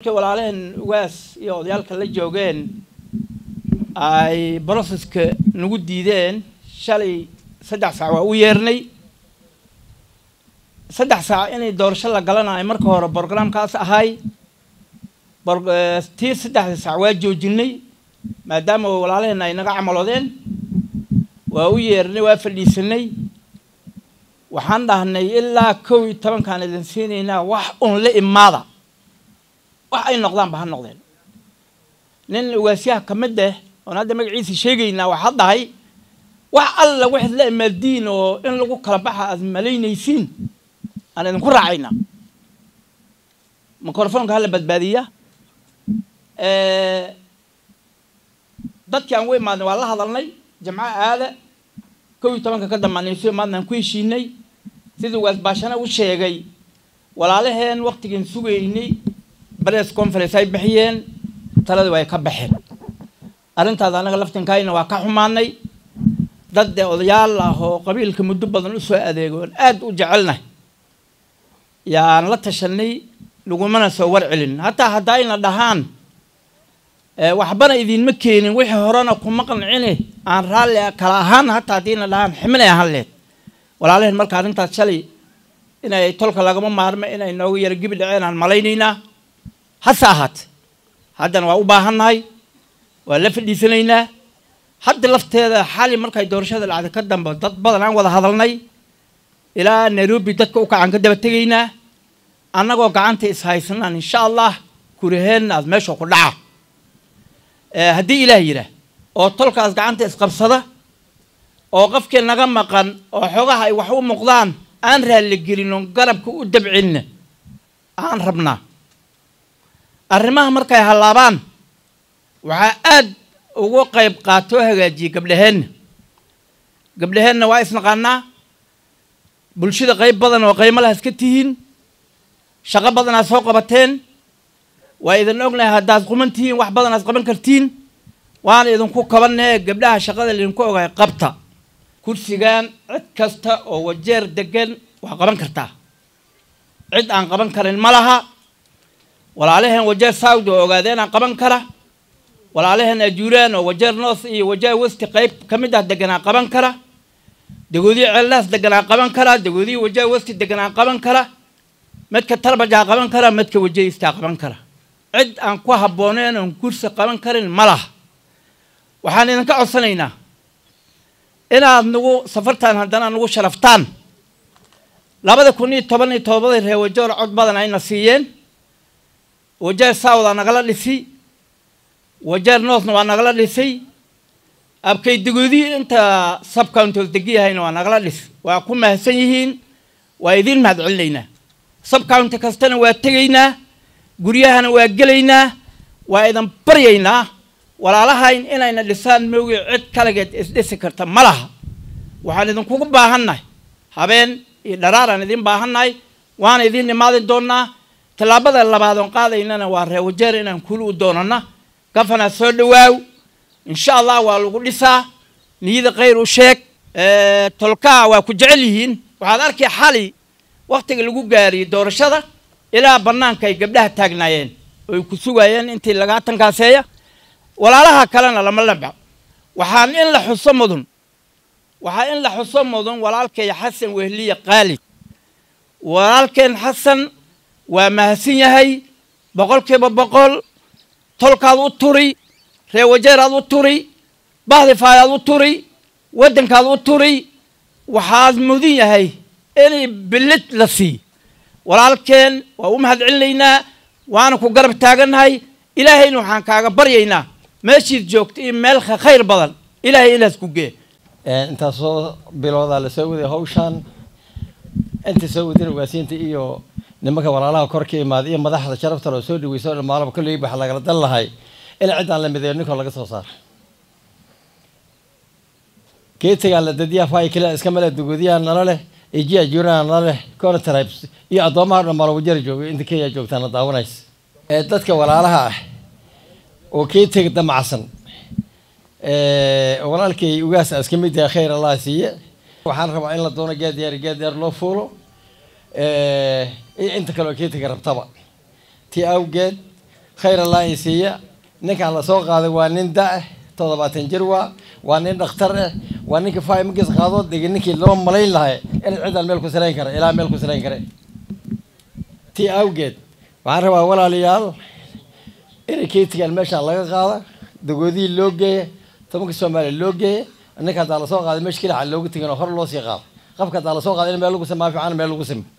walaalaheen ugaas iyo odayaalka la joogeen ay broseska nagu diideen shalay saddex saac waa u yeernay saddex saac inay doorasho la galanayo marka hore brogramkaas ahay tii saddexda saac waa joojinay maadaama walaalaheen ay naga camaloodeen waa u yeernay waa fadhiisanay waxaan dhahnay ilaa kow iyo tobankaan idin siinaynaa wax un la imaada wax ay noqdaanba ha noqdeen nin ugaasyaha ka mid ah oon hadda magaciisa sheegaynaa waxaa dhahay wax alla waxaad la imaadiin oo in lagu kala baxa aad malaynaysiin aan idinku raacaynaa microfonka hala badbaadiya dadkii aan u imaadnay waa la hadalnay jamco aada kow iyo tobanka ka dambaanayso maadnaan ku heshiinay sidii ugaas baashana u sheegay walaalaheen waktigan sugaynay press conference ay bixiyeen taladii way ka baxeen arrintaas anaga laftinkayna waa ka xumaanay dad dee odayaal ah oo qabiilka muddo badan usoo adeegoon aada u jecelnahay yaan la tashanay lagumana soo war celin hataa haddayna dhahaan waxbana idinma keenin wixii horena kuma qancine aan raalli kala ahaan hataa haddiina dhahaan ximinay ahaan leed walaalaheen marka arrintaas shalay inay tolka lagama maarmo inay nooga yaro gibi dhaceen aan malaynaynaa hase ahaate haddana waa u baahannahay waa la fadhiisanaynaa hadda lafteeda xali markay doorashada dhacday ka dambe dad badan aan wada hadalnay ilaa nairobi dadka u kacan ka daba tegaynaa annagoo gacanta ishaysanaan insha allah kuraheenna aad meesha ku dhaca haddii ilaah yidhaah oo tolkaas gacanta isqabsada oo qofkii naga maqan oo xogaha ay wax u muuqdaan aan raalligelin oon garabka u dabcinna aan rabnaa arrimaha markay hallaabaan waxaa aad ugu qayb qaatoo hagaajiyey gabdhaheenna gabdhaheenna waa isnaqaanaa bulshada qayb badan oo qaymo laha iska tihiin shaqo badanaad soo qabateen waa idin ognahay haddaad quman tihiin wax badanaad qaban kartiin waana idinku kabanee gabdhaha shaqada laydinku ogahay qabta kursigan cid kasta oo wajeer degan waa qaban kartaa cid aan qaban karin ma laha walaalaheen wajeer saudi oo ogaadeenaan qaban kara walaalaheen ajuuraan oo wajeer north iyo wajeer westi qayb ka mid ah deganaan qaban kara dagoodiyi ceellaas deganaan qaban kara dagoodiyi wajeer westi deganaan qaban kara midka talbajaa qaban kara midka wajeer istaa qaban kara cid aan ku habbooneen oon kursi qaban karin ma laha waxaan idinka codsanaynaa inaad nagu safartaan haddana nagu sharaftaan labada kun iyo toban iyo todobadii reer wajeer cod badan ayna siiyeen wajeer souda nagala dhisi wajeer northna waa nagala dhisay abkay dagoodii inta subcountos degiyahayna waa nagala dhis waa ku mahadsan yihiin waa idiin mahad celinaynaa subcounty kastana waa tegaynaa guryahana waa gelaynaa waa idin baryaynaa walaalahayn inayna dhisaan moogi cid kaligeed isdhisi karta ma laha waxaan idinkugu baahannahay habeen iyo dharaaraan idin baahannahay waana idiin imaadin doonaa tallaabada labaad oon qaadaynana waa reewajeer inaan kuli u doonana gafana soo dhawaaw insha allah waa lagu dhisaa niyada khayr u sheeg tolkaa waa ku jecel yihiin waxaad arkay xali waktiga lagu gaariyey doorashada ilaa bannaanka ay gabdhaha taagnaayeen oy ku sugaayeen intii lagaa tankaaseeya walaalaha kalena lama lamco waxaan in la xuso mudun waxaa in la xuso mudun walaalkay xasan wehliye qaalid walaalkeen xasan waa mahadsan yahay boqolkiiba boqol tolkaad u turi reewajeeraad u turi bahdifaayaad u turi waddankaad u turi waxaad mudin yahay inay bilid la sii walaalkeen waa u mahad celinaynaa waana ku garab taagannahay ilaahayna waxaan kaaga baryaynaa meeshiid joogta iyo meel khayr badan ilaahay inaas ku gee intaasoo biloodaa la soo waday hawshaan inta soo wadin ugaasiinta iyo nimanka walaalaha kor ka imaada iyo madaxda sharafta loo soo dhaweyso o dhan maalaba kolley waxa lagala dan lahay in ciddaan la mideeyo ninkoo laga soo saaro geetigaan la dadiyaa faay kale iska male dugoodiyaha nala leh ejiya juurana nala leh cona tribes iyo addoomaha dhan maala wajara jooga inta kenya joogtaana daawanays ee dadka walaalaha ah oo keetiga damacsan walaalkay ugaas iska mid yahay khayr allah siiye waxaan rabaa in la doono geed yaar geed yaar loo fuulo iyo inta kale oo keetiga rabtaba tii awgeed khayr allah i siiya ninkaan la soo qaaday waa nin da-ah toddobaatan jir waa waa nin dhakhtar ah waa ninka faa markiis qaado degi ninkii loo malayn lahay inaad ciddaan meel ku salayn kara ilaa meel ku salayn kare tii awgeed waxaan rabaa walaalayaal inay keetigaan meeshaan laga qaada dagoodihii loo geeya tobanka soomaaliya loo geeya ninka haddaa lasoo qaaday meesha kelixa looga tegin oo hor loo sii qaado qafka haddaa lasoo qaaday in meel lagu samaa fiican meel lagu simi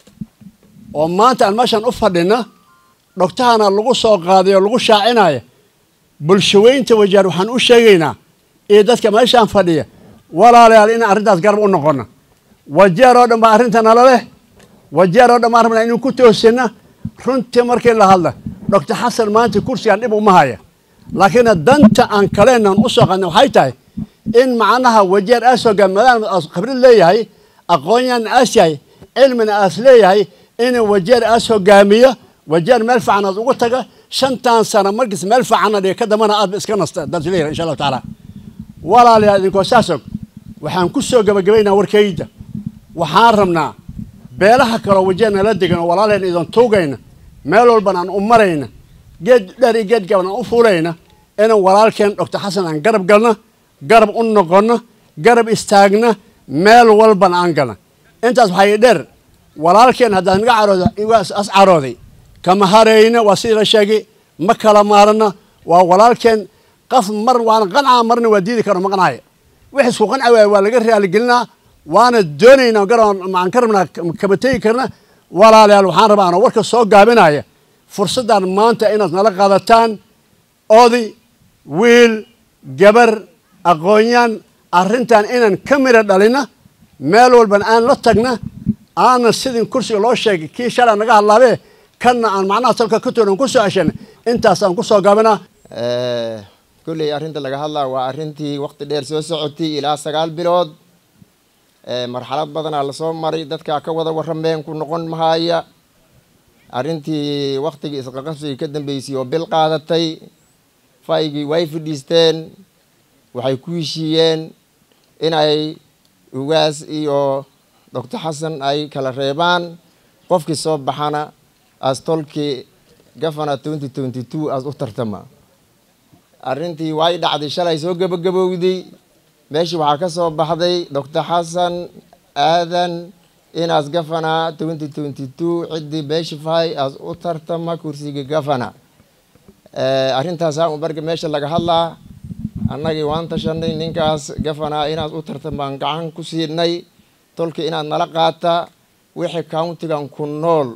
oo maanta aan meeshaan u fadhina dhogtahana lagu soo qaaday oo lagu shaacinaya bulshaweynta wajaar waxaan u sheegaynaa iyo dadka meeshaan fadhiya walaalayaal in arrintaas garab u noqono wajeer oo dhan baa arrinta nala leh wajeer oo dhan baan rabnaa inuu ku toosina runtii markii la hadla doctor xasan maanta kursigaan dhib uma haya laakiin danta aan kaleenan u soo qadna waxay tahay in macnaha wajeer aas hogaamadaana aas khibrad leeyahay aqoonyan aas yahay cilmina aas leeyahay inuu wajeer aas hogaamiyo wajeer meel fiican aad ugu taga shantan sano markiis meel fiicanna dhiga ka dambana aadba iska nasta daad leeyahay insha allahu tacaala walaalayaal idinkoo saas og waxaan ku soo gabagabaynaa warkayda waxaan rabnaa beelaha kaloo wajeer nala degan oo walaaleen idin tuugayna meel walban aan u marayna geed dheer iyo geed gaban aan u fuulayna inaan walaalkeen doctor xasan aan garab galno garab u noqonno garab istaagna meel walban aan galna intaas waxaa ii dheer walaalkeen haddaad naga carooda as carooday kama harayna waa sidii la sheegay ma kala maarana waa walaalkeen qaf mar waana qancaa marna waa diidi karo maqnaaya wix isku qanci waaya waa laga raaligelinaa waana doonaynaa garoon maan ka rabnaa kama tegi karna walaalayaal waxaan rabaa anoo warka soo gaabinaya fursaddan maanta inaad nala qaadataan oday wiil gabar aqoonyaan arrintan inaan ka mira dhalina meel walban aan la tagna aanan sidin kursiga loo sheegay kii shalaa naga hadlaabee kanna aan macnaha salka ka toonan ku soo ceshan intaasaan ku soo gaabinaa kolley arrinta laga hadlaa waa arrintii waqti dheer soo socotay ilaa sagaal bilood marxalad badanaa lasoo maray dadkaa ka wada warrameen ku noqon mahaya arrintii waktigii isqaqabsigii ka dambeysay oo bil qaadatay faygii way fadhiisteen waxay ku heshiiyeen inay ugaas iyo doctor xasan ay kala reebaan qofkii soo baxana as tolkii gafana twenty twenty two as u tartama arrintii way dhacday shalay soo gabagabowday meeshii waxaa ka soo baxday doctor xasan aadan inaas gafana twenty twenty two ciddii beeshifahay as u tartama kursiga gafana arrintaasaa un barga meesha laga hadlaa annagii waan tashanay ninkaas gafana inaas u tartamaan gacan ku siinay tolka inaad nala qaata wixii countigan ku nool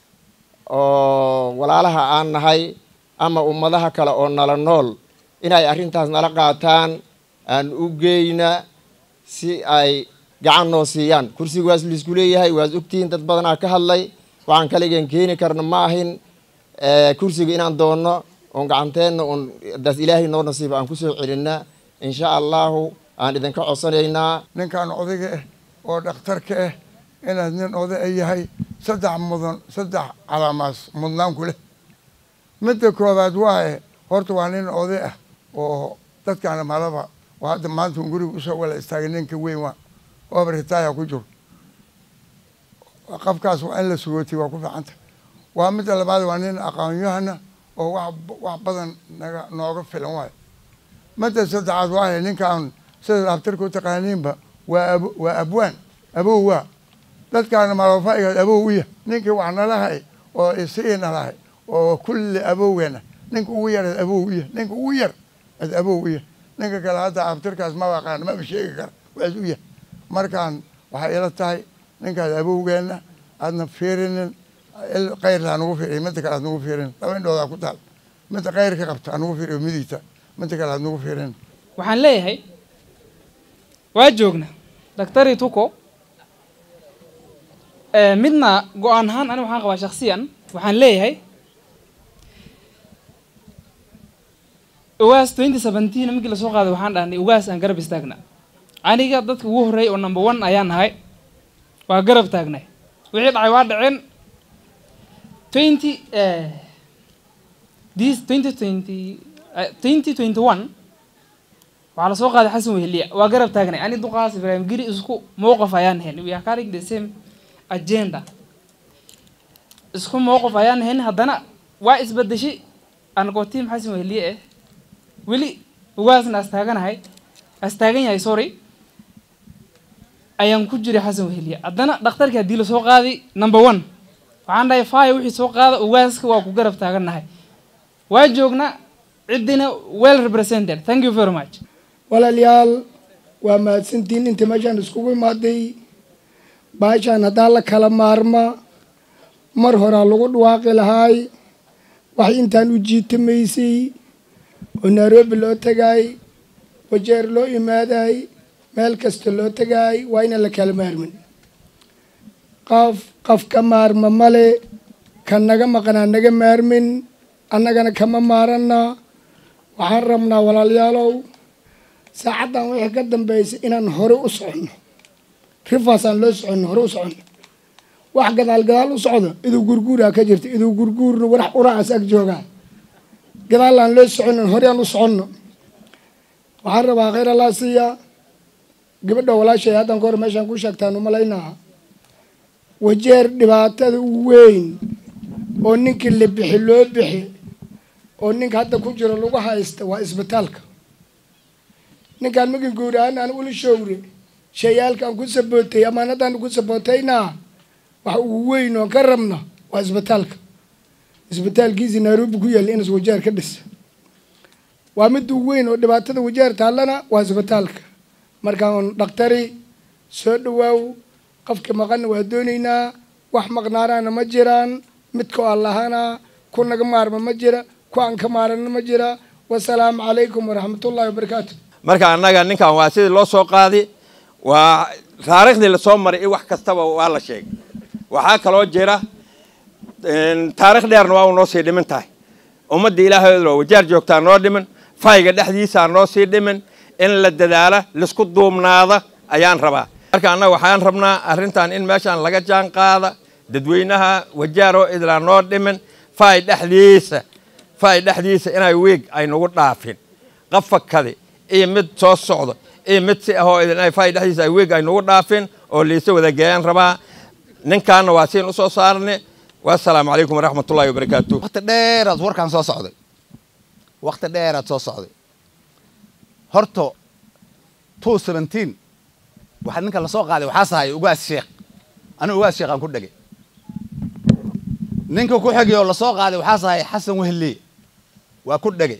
oo walaalaha aan nahay ama ummadaha kale oo nala nool inay arrintaas nala qaataan aan u geyna si ay gacan noo siiyaan kursiga waas laisku leeyahay waas ogtihiin dad badanaa ka hadlay waxaan kaligeen keeni karna ma ahin kursiga inaan doonno oon gacanteenna un daas ilaahay noo nasiiba aan kusoo celinna insha allahu aan idinka codsanaynaa ninkan odayga ah oo dhakhtarka ah inaad nin oday a yahay saddex mudan saddex calaamaas mudnaan ku leh midda koobaad waaye horta waa nin oday ah oo dadkaana malaba oo hadda maanta un guriga usoo wala istaagay ninka weyn waa ooba ritaaya ku jiro qafkaas waa in la sugootay waa ku fiicanta waa midda labaad waa nin aqoonyahana oo wax wax badan naga nooga filan waayo midda saddexaad waaye ninkaan sida dhakhtarka u taqaaniinba waa ab waa abwaan abow waa dadkaana malofaigaad abow u yah ninkii wax nalahay oo isii nalahay oo kulli abowgeena ninka ugu yar ad abow u yah ninka ugu yar ad abow u yah ninka kale hadda abtirkaas ma aqaan maba sheegi kara waas u yah markaan waxay ila tahay ninkaas abowgeena aadna fiirinin kayrla anugu fiiriy midda kale aad nagu fiirin laba indhoodaa ku taal midda kayrka qabta anugu fiiriyo midigta midda kale aad nagu fiirin waxaan leeyahay waa joogna daktari tuko midna go-aan ahaan ani waxaan qabaa shaksiyan waxaan leeyahay ugaas twenty seventeen markii lasoo qaaday waxaan dhahnay ugaas aan garab istaagna aniga dadka ugu horreeyay oo number one ayaan nahay waa garab taagnay wixii dhacay waa dhaceen twenty this twenty twenty twenty twenty one waxaa lasoo qaaday xasan weheliya waa garab taagnay ani duqaas ibraahim giri isku mowqif ayaan hen we are carrying the same agenda isku mowqif ayaan hen haddana waa isbedeshay anagoo tiim xasan weheliye eh weli ugaasna astaaganahay astaagan yahay sorry ayaan ku jiray xasan weheliye haddana dhakhtarkii haddii lasoo qaaday number one waxaan dhahay faya wixii soo qaada ugaaska waa ku garab taagannahay waa joognaa ciddina well represented thank you very much walaalayaal waa mahadsantiin inta meeshaan iskugu imaaday baashaan haddaa la kala maarma mar horaa lagu dhawaaqi lahaay wax intaan u jiitamaysay oo nairobi loo tagaay wajeer loo imaaday meel kasta loo tagaay waa inaan la kala maarmin qaf qaf ka maarma male kan naga maqnaa naga maarmin annagana kama maaranna waxaan rabnaa walaalayaalow saacaddan wixii ka dambeysay inaan hore u soconno rifaasaan loo soconno hore u soconno wax gadaal gadaal u socdo iduu gurguuraa ka jirta iduu gurguurna warax uracaas ag joogaa gadaal aan loo soconno hore aan u soconno waxaan rabaa khayr allaa siiya gabadha walaashay haddan ka hor meeshaan ku sheegtaan umalaynaa wajeer dhibaatada u weyn oo ninkii la bixi loo bixi oo ninka hadda ku jiro lagu haysta waa isbitaalka ninkaan magi guuraan aan ula showre shayaalka aan ku sabootay amaanadaan ku sabootayna waxa ugu weyn oo ka rabna waa isbitaalka isbitaalkiisii nairobi ku yaalla inas wajeer ka dhisa waa mid ugu weyn oo dhibaatada wajeer taallana waa isbitaalka markaan dhakhtari soo dhawaaw qofka maqanna waa doonaynaa wax maqnaanaana ma jiraan midkoo allahana ku naga maarma ma jira ku aan ka maarana ma jira wasalaamu calaykum waraxmatullahi wabarakaatu marka annaga ninkan waa sidii loo soo qaadi waa taariikhdii lasoo maray i wax kastaba waa la sheegay waxaa kaloo jira taarikh dheerna waa u noo sii dhimin tahay ummadda ilaahaydoo wajaar joogtaa noo dhimin fayga dhexdiisaa noo sii dhimin in la dadaala laisku duubnaada ayaan rabaa marka annaga waxaan rabnaa arrintan in meeshaan laga jaan qaada dadweynaha wajaaroo idlaa noo dhimin fay dhexdiisa fay dhexdiisa inay wiig ay nagu dhaafin qafakadi iyo mid soo socdo iyo mid si ahoo idin ay fay dhexdiisa ay wiig ay nagu dhaafin oo liisa wadageeyaan rabaa ninkaana waa siin usoo saarne wasalaamu calaykum waraxmatullahi wabarakaatu waqti dheeraad warkaan soo socday waqti dheeraad soo socday horta two seventeen waxaa ninka lasoo qaaday waxaa sahay ugaas sheekh anigu ugaas sheekh aan ku dhegay ninka ku xigay oo lasoo qaaday waxaa sahay xasan wehliye waa ku dhegay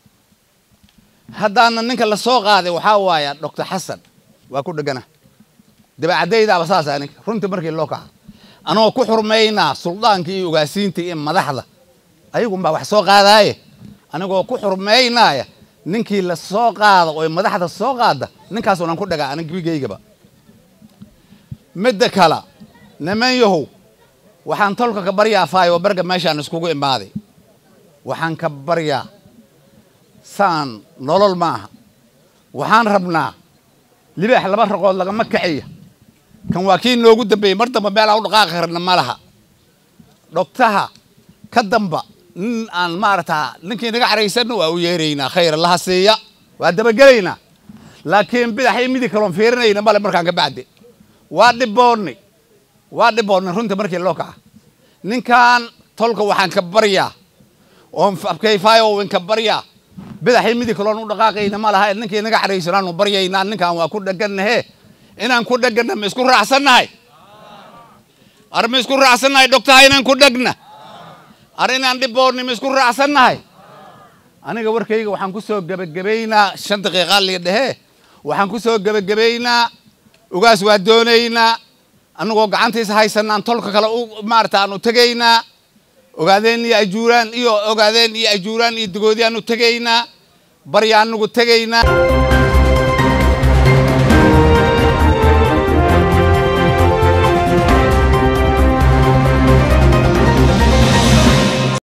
haddaana ninka lasoo qaaday waxaa waaya doctor xasan waa ku dhegana dabacadaydaaba saasa ninka runtii markii loo kaca anagoo ku xurmaynaa suldaanka iyo ugaasiinta iyo madaxda ayagunbaa wax soo qaadaaye anigoo ku xurmaynaya ninkii la soo qaada oo madaxda soo qaada ninkaasunan ku dhagaa anigigaygaba midda kale niman yahow waxaan tolka ka baryaa faayo barga meeshaan iskugu imaaday waxaan ka baryaa saan nolol maaha waxaan rabnaa libaax laba raqood lagama kaciya kan waa kii noogu dambeeyey mar damba meelaa u dhaqaaqi karna ma laha dhogtaha ka damba nin aan maaragtaa ninkii naga caraysanna waa u yeeraynaa khayr allaha siiya waa dabagelaynaa laakiin bidaxii midi kaloon fiirinayna male markaan ka bacde waa dhiboonnay waa dhiboonnay runtii markii loo kaca ninkan tolka waxaan ka baryaa oon abkayfaayo in ka baryaa bidaxii midi kaloon u dhaqaaqayna ma laha ninkii naga caraysanaan u baryaynaa ninkan waa ku dheganahe inaan ku dhegana ma isku raacsannahay ar ma isku raacsannahay dhogtaha inaan ku dhegna ar inaan dhiboonni ma isku raacsannahay aniga warkayga waxaan ku soo gebagabaynaa shan daqiiqa lii dhehee waxaan ku soo gebagabaynaa ugaas waa doonaynaa anagoo gacantiisa haysanaan tolka kale u maarata aanu tegaynaa ogaadeen iyo ajuuraan iyo ogaadeen iyo ajuuraan iyo dagoodi aanu tegaynaa barya anagu tegaynaa